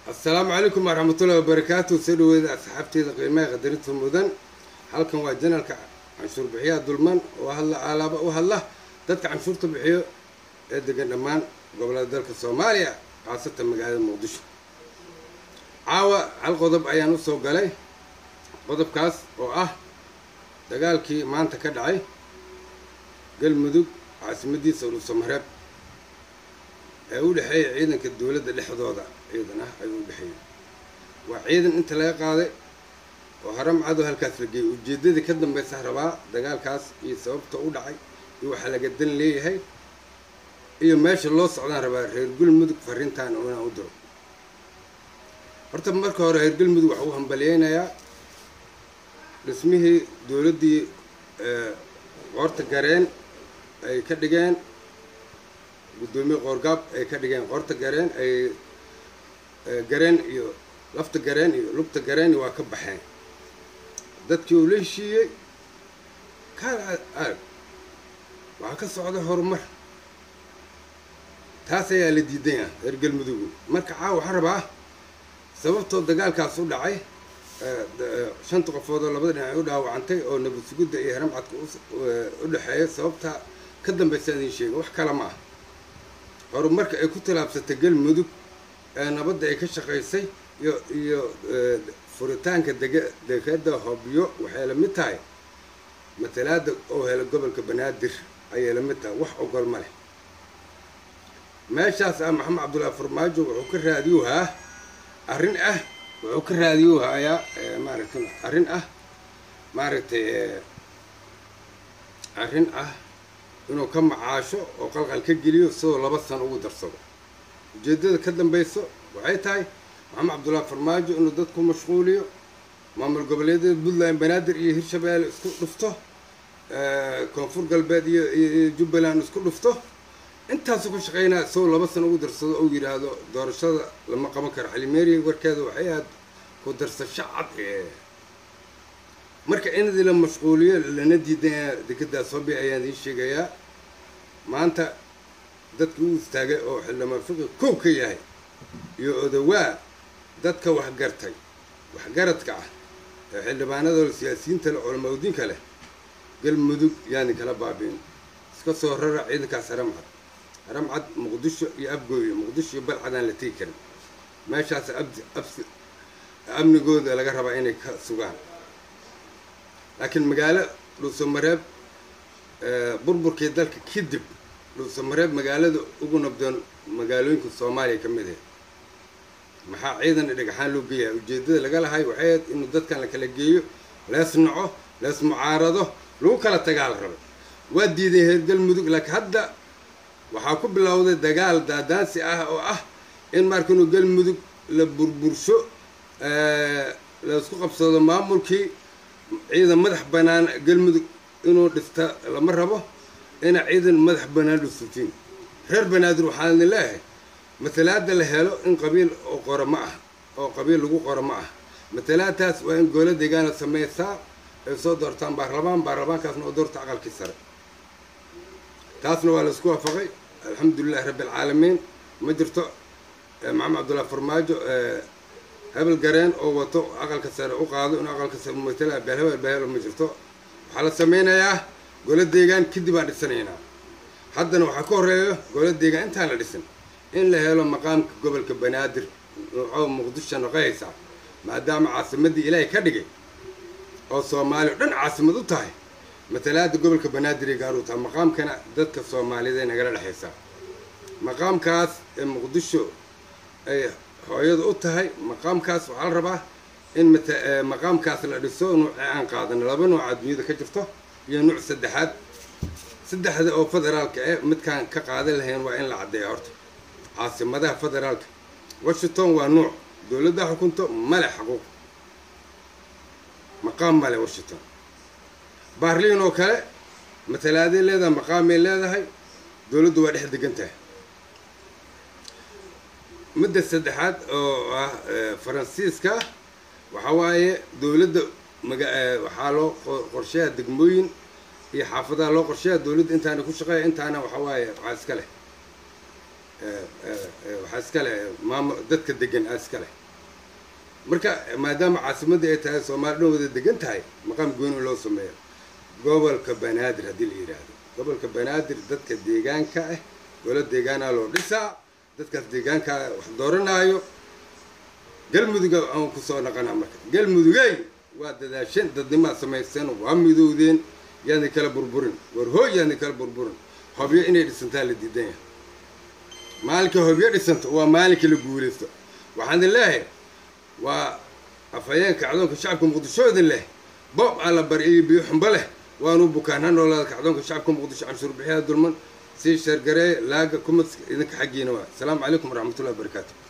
assalaamu calaykum waraxmatullahi wabarakaatu soo dhaweeda asxaabteeda qiimaha qadarinta mudan halkan waa janalka canshuur bixiyaha dulman oo hadla alaaba u hadla dadka canshuurta bixiyo ee degan dhammaan gobolada dalka soomaaliya khaasatan magaalada muqdisho caawa hal qodob ayaan usoo galay qodobkaas oo ah dagaalkii maanta ka dhacay galmudug caasimadiisa ulusamareeb ee u dhexeeya ciidanka dowladda dhexdooda ciidan ah ayuu u dhexeeyay waa ciidan inta laga qaaday oo haram cadow halkaas la geeyay ujeeddadii ka dambaysa rabaa dagaalkaas iyo sababta u dhacay iyo waxaa laga dan leeyahay iyo meesha loo socdaan rabaa reer galmudug fariintaan oo inaan u diro horta marka hore reer galmudug waxa uu hambalyeynayaa dhismihii dowladdii qoorta gareen ay ka dhigeen guddoomiye qoorgaab ay ka dhigeen qoorta gareen ay gareen iyo lafta gareen iyo lugta gareen waa ka baxeen dadkii uu la heshiiyey kaal arag waxaa ka socda horumar taas ayaa la diidan ah reer galmudugu marka caawa waxaan rabaa sababtoo dagaalkaas u dhacay shanta qofood oo labada dhinac ay u dhaawacantay oo nabad sugidda iyo haram cadka u dhexeeya sababta ka dambaysa idin sheega wax kale ma ah horumarka ay ku tallaabsatay galmudug ee nabadda ay ka shaqaysay iyo iyo furitaanka dega dekada hobyo waxay la mid tahay matalaada oo hela gobolka banaadir ayay la mid tahay wax ogol ma leh meeshaas ah maxamed cabdullaahi farmaajo wuxuu ka raadiyuhaa arrin ah wuxuu ka raadiyuhayaa maaragtay arrin ah maaragtay arrin ah inuu ka macaasho oo qalqal ka geliyo sidoo laba sano ugu darsado ujeeddada ka dambayso waxay tahay maxamed cabdullaahi farmaajo inuu dadku mashquuliyo maamul goboleedyada puntland banaadir iyo hirshabeelle isku dhufto koonfur galbeed iyo iyo jubbaland isku dhufto intaasuu ka shaqeynaa isagoo laba sano ugu darsado ou yidhaahdo doorashada lama qaban karo xalimeeriya warkeeda waxay ahayd ku darsasho cad ee marka inadii la mashquuliyo lana diidanya dekedaas hobi ayaan idiin sheegayaa maanta dadkii u istaagay oo xildhibaan fiqi kow ka yahay iyo odawaa dadka waxgartay waxgaradka ah ee xildhibaanadooda siyaasiyiinta leh culamaudiinka leh galmudug yaani kala baabiin iska soo rara ciidankaas haram cad haram cad muqdisho iyo abgooyo muqdisho iyo balcadaan la tegi karin meeshaas abdi absi amnigooda laga rabaa inay ka sugaan laakiin magaalo dhuusamareeb burburkii dalka kadib dhuusamareeb magaalada ugu nabdoon magaalooyinka soomaaliya ka mid ah maxaa ciidan dhagaxaan loo geeyahay ujeeddada laga lahay waxay ahayd inuu dadkan la kala geeyo lees naco lees mucaarado lagu kala tagaa la rabay waa diiday reer galmudug laakiin hadda waxaa ku bilowday dagaal daadaansi ah oo ah in marka inuu galmudug la burbursho laisku qabsado maamulkii ciidan madax bannaan galmudug inuu dhista lama rabo ina ciidan madax bannaan dhusutiin reer banaadir waxaan idin leeyahay matalaada la helo in qabiil oo qoro ma ah oo qabiil lagu qoro ma ah matalaadaas waa in goola deegaana sameysaa ay soo doortaan baarlamaan baarlamaankaasna oo doorta aqalkii sare taasna waa laisku waafaqay alxamdulilahi rabbi alcaalamiin ma jirto maxamed cabdullahi farmaajo hebel gareen oo wato aqalka sare u qaado in aqalka sare matala beelhebel beelhebel ma jirto waxaa la sameynayaa gola deegaan kadib aan dhisanaynaa haddana waxaa ka horeeyo gola deegaan intaan la dhisin in la helo maqaamka gobolka banaadir oo muqdisho noqohaysaa maadaama caasimadii ilaahay ka dhigay oo soomaaliya o dhan caasimad u tahay matalaada gobolka banaadir ay gaar u tahay maqaamkana dadka soomaaliyed ay nagala dhexaysaa maqaamkaas ee muqdisho ay hooyada u tahay maqaamkaas waxaa la rabaa in maqaamkaas la dhiso nuuci aan qaadano laba nuuca dunyada ka jirto iyo nuuc saddexaad saddexda oo federaalka eh midkaan ka qaadan lahayn waa in la caddeeya horta caasimadaha federaalka washington waa nuuc dowladda xukunto male xaquuq maqaam male washington baarliin oo kale matalaaday leedahay maqaamay leedahay dowladdu waa dhex degan tahay midda saddexaad oo ah faransiiska waxaa waaye dowladda maga waxaa loo qorsheeya degmooyin iyo xaafadaha loo qorsheeya dowladda intaana ku shaqeeya intaana waxaa waaye waxaa iska leh waxaa iska leh maamo dadka degan aa iska leh marka maadaama caasimadda ay tahay soomaali dhan wada degan tahay maqaam gooni loo sameeyo gobolka banaadir haddii la yidhaahdo gobolka banaadir dadka deegaanka ah golo deegaanaa loo dhisaa dadkaas deegaanka wax dooranaayo galmuduga aan kusoo naqanaa marka galmudugey waa dadaasheen dadnimaa samayseen waa midowdeen yaadna kala burburin war hooy yaadna kala burburin hobyo inay dhisantaa la diidan yahay maalinka hobyo dhisanto waa maalinka la guulaysto waxaan leeyahay waa afhayeenka acdoonka shacabka muqdishooda leh boob aan la bari iyo biyo xumbo leh waanu bukaan ha noolaada kacdoonka shacabka muqdisho canshuur bixiyaa dulman sii shargaree laaga kumadska idinka xaggiina waa asalaamu calaykum waraxmatullahi wabarakaatu